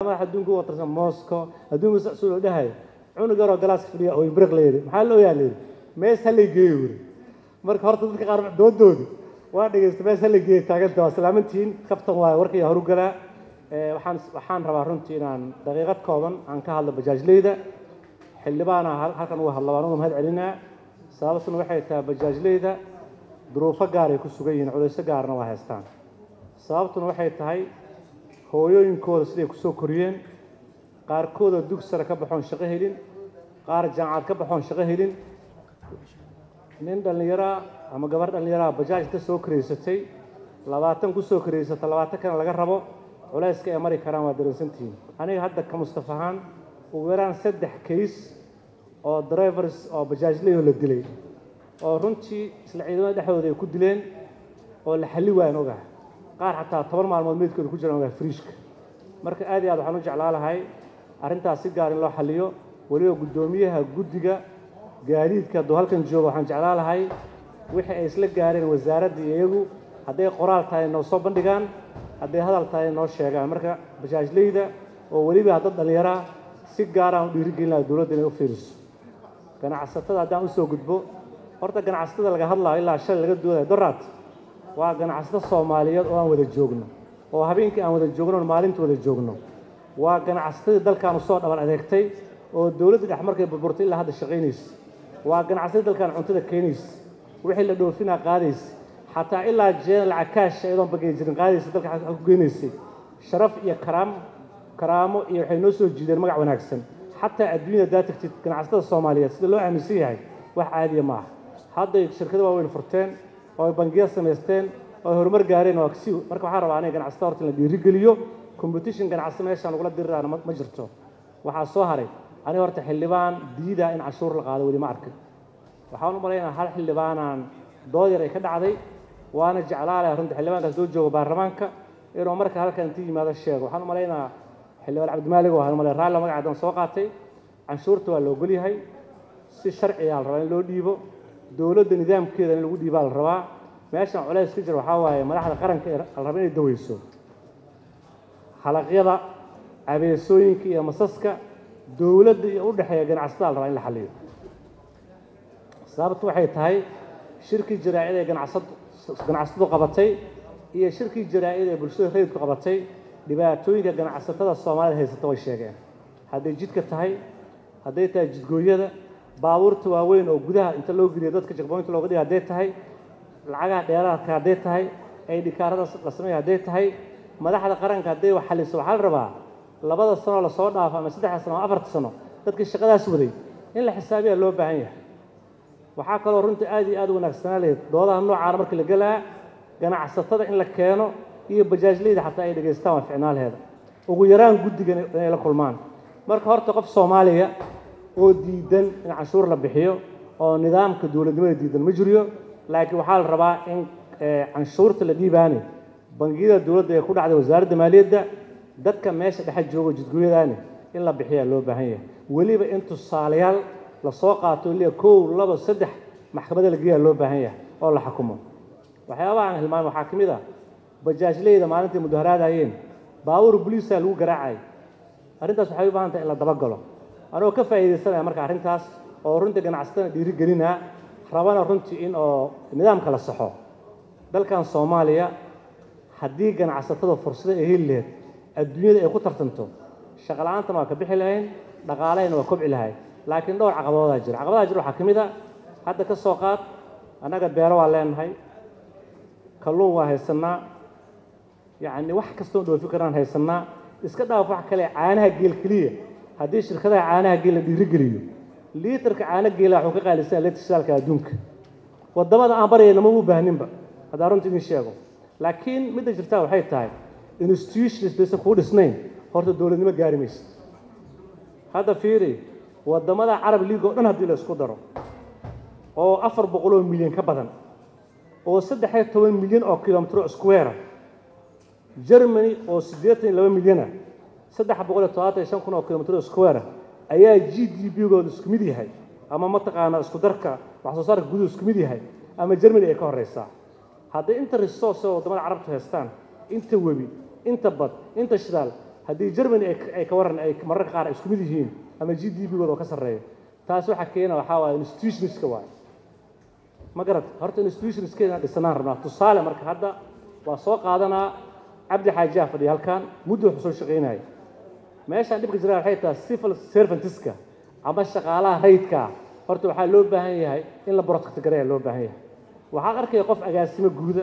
madax adduunka u watarsan moscow adduunka sacsuul oo dhahay cunug yaroo galaaska fadhiya oo ibriq la yidhi maxaa loo yaa la yidhi mees ha lay geeyo wuri marka horta dadka qaar doodoodu waa dhegeysta mees ha lay geeyo taaganta waa salaamantihiin kaftan waayo warkaya horu galaa waxaan waxaan rabaa runtii inaan daqiiqad kooban aan ka hadlo bajaajleyda xildhibaana halkan uga hadla waan uga mahad celinaa sababtuna waxay tahay bajaajleyda duruufo gaar ay ku sugan yihiin culayso gaarna waa haystaan sababtuna waxay tahay hooyooyinkooda siday kusoo koriyeen qaarkooda dug sare ka baxoon shaqo helin qaar jaamacad ka baxoon shaqo helin nin dhallinyaraa ama gabar dhallinyaraa bajaaj inta soo karaysatay labaatan kusoo karaysata labaatan kana laga rabo culayska ay mari karaan waa dareensantihiin aniga hadda ka mustaf ahaan ugu yaraan saddex kays oo drivers oo bajaajleyoo la dilay oo runtii isla ciidamada dhexdooda ay ku dileen oo la xalli waayan ogaha qaar xataa toban maalmood meydkooda ku jiraan ogaha friishka marka aad iyo aad waxaan u jeclaa lahay arrintaas si gaar in loo xalliyo weliba guddoomiyaha guddiga gaadiidka hadduu halkan joogo waxaan jeclaa lahay wixii ay isla gaareen wasaaradda iyagu hadday qoraal tahay noo soo bandhigaan hadday hadal tahay noo sheegaan marka bajaajleyda oo weliba dad dhallinyaraa si gaaraan u dhiirigelin dowladda inay u fiiriso ganacsatada haddaan usoo gudbo horta ganacsatada laga hadlaayo ilaa shalay laga doodayo doraad waa ganacsato soomaaliyeed oo aan wada joogno oo habeenkii aan wada joogno maalinta wada joogno waa ganacsatadii dalkan usoo dhaban adeegtay oo dowladda dhex markay burburtay ilaa hadda shaqaynaysa waa ganacsatadii dalkan cuntada keenaysa wixii la dhoofinaa qaadaysa xataa ilaa jeena lacag kaash iyadoon bagay jirin qaadaysa dalka ku geynaysay sharaf iyo karaam karaamo iyo waxay noo soo jiideen magac wanaagsan xataa adduunyada haddaad tagtid ganacsatada soomaaliyeed sida loo aaminsan yahay wax caadiya ma aha hadday shirkado waaweyn furteen oo ay bangiya samaysteen oo ay horumar gaareen waa si marka waxaan rabaa aniga ganacsatada horta in la dhiirigeliyo competition ganacsi meeshaan lagula diriraana ma jirto waxaa soo haray aniga horta xildhibaan diida in cashuur la qaado weli ma arkin waxaan u malaynaa hal xildhibaanaan dood yar ay ka dhacday waana jeclaalaha runta xildhibaankaas doo jooga baarlamaanka inuu marka halkan inti yimaado sheego waxaan u malaynaa xildhibaan cabdimaalig oo ahaan malay raalli magacadan soo qaatay canshuurta waa la ogol yahay si sharciyaa la rabaa in loo dhiibo dowladda nidaamkeeda in lagu dhiibaa la rabaa meeshan culays ka jira waxaa waaye madaxda qaranka ee la raba inay daweyso halaqyada abeesooyinka iyo masaska dowladda iyo u dhexeeya ganacsatada la rabaa in la xalliyo sababtu waxay tahay shirkii jaraa'id ee ganacsatadu qabatay iyo shirkii jaraa'id ee bulshada rayidku qabatay dhibaatooyinka ganacsatada soomaalida haysata way sheegeen hadday jidka tahay hadday tahay jidgooyada baabuurta waaweyn oo gudaha inta loo geliyo dadka jagboynta looga dhiga hadday tahay lacagaha dheeraadka hadday tahay ay dhikaarada la sameeya hadday tahay madaxda qaranka hadday wax xaliso waxaa la rabaa labada sanoo lasoo dhaafo ama saddexda sano ama afarta sano dadkii shaqadaas waday in la xisaabiyaa loo baahan yahay waxaa kaloo runtii aad iyo aad u wanaagsanaa lehed doodaha noocaana markii la gelaa ganacsatada in la keeno iyo bajaajleyda xataa ay dhegaystaan waa ficnaalheeda ugu yaraan guddigan inay la kulmaan marka horta qof soomaaliya oo diidan in canshuur la bixiyo oo nidaamka dowladnimada diidan ma jiriyo laakiin waxaa la rabaa in canshuurta la dhiibaani bangiyada dowladda ee ku dhacday wasaaradda maaliyadda dadka meesha dhexe joogo jidgooyadaani in la bixiyaa loo baahan yahay weliba in tusaalayaal lasoo qaato liya kow laba saddex maxkamadda la geeyaa loo baahan yahay oo la xukumo waxyaabaha aan hilmaamay waxaa ka mid ah bajaajleyda maalintii mudaharaadayeen baabuur boliisaa lagu garaacay arrintaas waxay u baahan tahay in la dabagalo anigoo ka faa'iidaysanaya marka arrintaas oo runtii ganacsatada dhiirigelinaa rabana runtii in oo nidaamka la saxo dalkan soomaaliya haddii ganacsatada fursado ay heli lahayd adduunyada ay ku tartanto shaqala-aantana waa ka bixi lahayn dhaqaalahayna waa kobci lahayd laakiin dhowr caqabadoodaa jira caqabadaha jira waxaa ka mid a hadda ka soo qaad annaga beero waa leenahay kalluun waa haysannaa yacni wax kastoo dhoofi karaan haysannaa iska dhaaf wax kale caanaha geel keliya haddii shirkadaha caanaha geel la dhiirigeliyo liitarka caano geela waxuu ka qaalisan leetisaalka adduunka waddamada aan baryayna ma u baahninba haddaan runta idin sheego laakiin midda jirtaa waxay tahay institutions baysan kuu dhisnayn horta dowladnimo gaari maysa hadda fiiri waddamada carab league oo dhan haddii la isku daro oo afar boqoloo milyan ka badan oo saddex iyo toban milyan oo kilomitro square germany oo siddeetan iyo laba milyana saddex boqol iyo todobaatan iyo shan kun oo kilomitro square ayaa g d p gooda isku mid yahay ama mataqaanaa isku darka wax soo saarka guduhu isku mid yahay ama germany ay ka horeysaa hadday inta resource oo waddamada carabtu haystaan inta webi inta bad inta shidaal haddii germany ay ka waran ay mararka qaar isku mid yihiin ama g d p-gooda oo ka sarreeya taas waxaa keena waxaa waaye institutionska waaye ma garat horta institutionskeena dhisanaan rabnaa tusaale marka hadda waa soo qaadanaa cabdi xaajiyaa fadhiya halkan muddo wuxuu soo shaqaynaya meeshaan dhibka jiraa waxay tahay civil servantiska ama shaqaalaha rayidka horta waxaa loo baahan yahay in la protect gareeya loo baahan yahay waxaa arkaya qof agaasimo guuda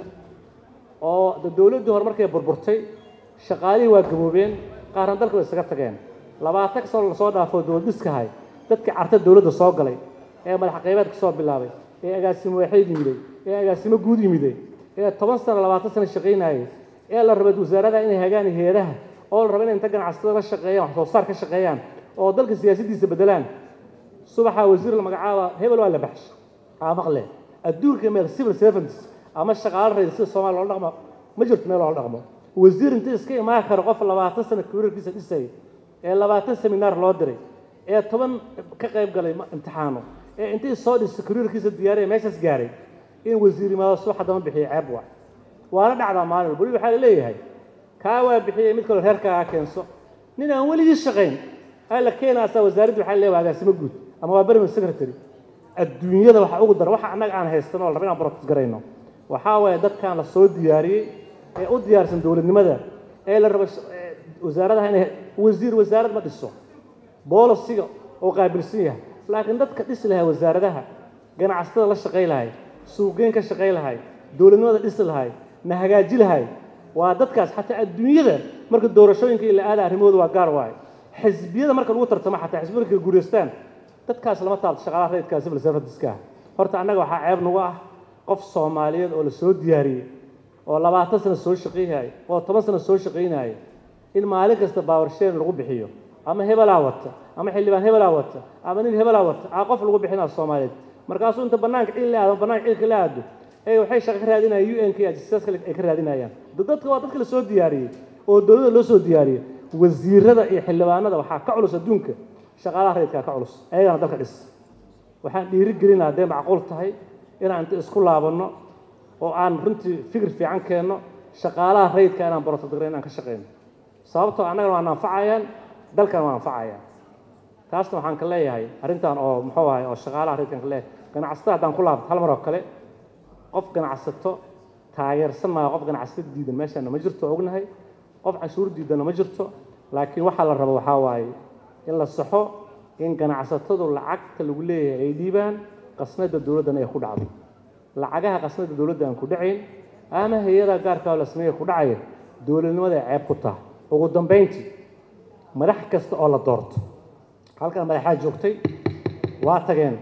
oo de dowladdii hore markay burburtay shaqaalihii waa gaboobeen qaarna dalka way isaga tageen labaatan sano lasoo dhaafo dowladdiskahay dadkii carta dowladda soo galay ee madax qaybeedka soo bilaabay ee agaasimo waaxeed yimiday ee agaasimo guud yimiday ee toban sano labaatan sano shaqaynayay ee la rabay wasaarada inay hagaan heeraha oo la raba inay inta ganacsatada la shaqeeyaan wax soo saar ka shaqeeyaan oo dalka siyaasaddiisa bedelaan subaxa wasiir la magacaaba hebel waa la baxshay aa maqle adduunka meel civil servants ama shaqaalo rayid sida soomaaliya loola dhaqmo ma jirto meel loola dhaqmo wasiir inta iska imaan kara qof labaatan sano karirkiisa dhisayay ee labaatan seminaar loo diray ee toban ka qayb galay imtixaano ee intii soo dhistay karirkiisa diyaariya meeshaas gaaray in wasiir yimaado subax haddama bixiyo ceeb waa waana dhacdaa maalin walba weli waxaa la leeyahay kaa waa bixiyey mid kaloo reerkaaga keenso nin aan weligii shaqayn aa la keenaasaa wasaaraddu waxaa leeyahay agaasimo guud ama waa berman secretary adduunyada waxa ugu dara waxa annaga aan haystano la raba inaan protect garayno waxaa waaye dadkan la soo diyaariyey ee u diyaarsan dowladnimada ee la rabo wasaaradaha inay wasiir wasaarad ma dhiso boolisiga oo qaabilsan yahay laakiin dadka dhisi lahay wasaaradaha ganacsatada la shaqay lahay suuqgeyn ka shaqay lahay dowladnimada dhisi lahay na hagaaji lahay waa dadkaas xataa adduunyada marka doorashooyinka ila aada arrimahooda waa gaar waaye xisbiyada marka lagu tartamo xataa xisbiyada markay guureystaan dadkaas lama taabto shaqaalaha rayidka civil serviceska ah horta annaga waxaa ceeb nagu ah qof soomaaliyeed oo la soo diyaariyey oo labaatan sano soo shaqaynaya oo toban sano soo shaqaynaya in maalin kasta baawarsheyn lagu bixiyo ama hebelaa wata ama xildhibaan hebelaa wata ama nin hebelaa wata aa qof lagu bixinaa soomaaliyeed markaasuu inta banaanka cil la aado banaanka cilka la aado ee waxay shaqo ka raadinayaan u n k ajisaas kale ay ka raadinayaan dadka waa dadka la soo diyaariyey oo dowladda loo soo diyaariyey wasiirada iyo xildhibaanada waxaa ka culus adduunka shaqaalaha rayidkaa ka culus ayagana dalka dhis waxaan dhiiri gelinaa hadday macquul tahay inaan inta isku laabanno oo aan runtii fikir fiican keenno shaqaalaha rayidka inaan borotodagre inaan ka shaqeyno sababtoo annagana waana anfacayaan dalkana waa anfacayaan taasna waxaan ka leeyahay arrintan oo muxuu ahay oo shaqaalaha rayidkan ka leeyahay ganacsatada haddaan ku laabto hal mar oo kale qof ganacsato taageersan maayo qof ganacsato diidan meeshaana ma jirto ognahay qof canshuur diidana ma jirto laakiin waxaa la rabo waxaa waaye in la saxo in ganacsatadu lacagta lagu leeyahay ay dhiibaan qasnada dowladdana ay ku dhacdo lacagaha qasnada dowladda aan ku dhacayn ama hay-ada gaarka oo la sameeya ku dhacaya dowladnimada ay ceeb ku tahay ugu dambayntii madax kasta oo la doorto halkan madaxaa joogtay waa tageen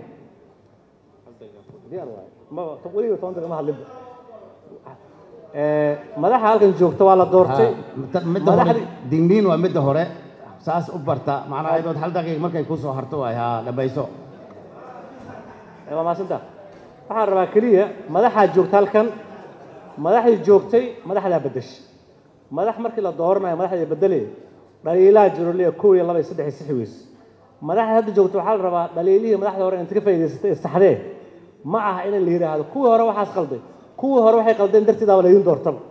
weliba toban daqiiqa ma hadlinba madaxa halkan joogta waa la doortay midda hore digniin waa midda hore saas u barta macnaha idood hal daqiiq markay ku soo harto waay haa dhabayso waa maasanta waxaan rabaa keliya madaxaa joogta halkan madaxdii joogtay madaxdaa bedeshay madax markii la dooranayo madaxdii bedelay dhaliilaha jiro leeya kow iyo laba iyo saddex iyo six weys madaxda hadda joogta waxaa la rabaa dhaliilihii madaxda hore inta ka faa'idaysatay ee saxdee ma aha in la yidhaahdo kuwii hore waxaas qalday kuwii hore waxay qaldeen darteedaaba laydin doortaba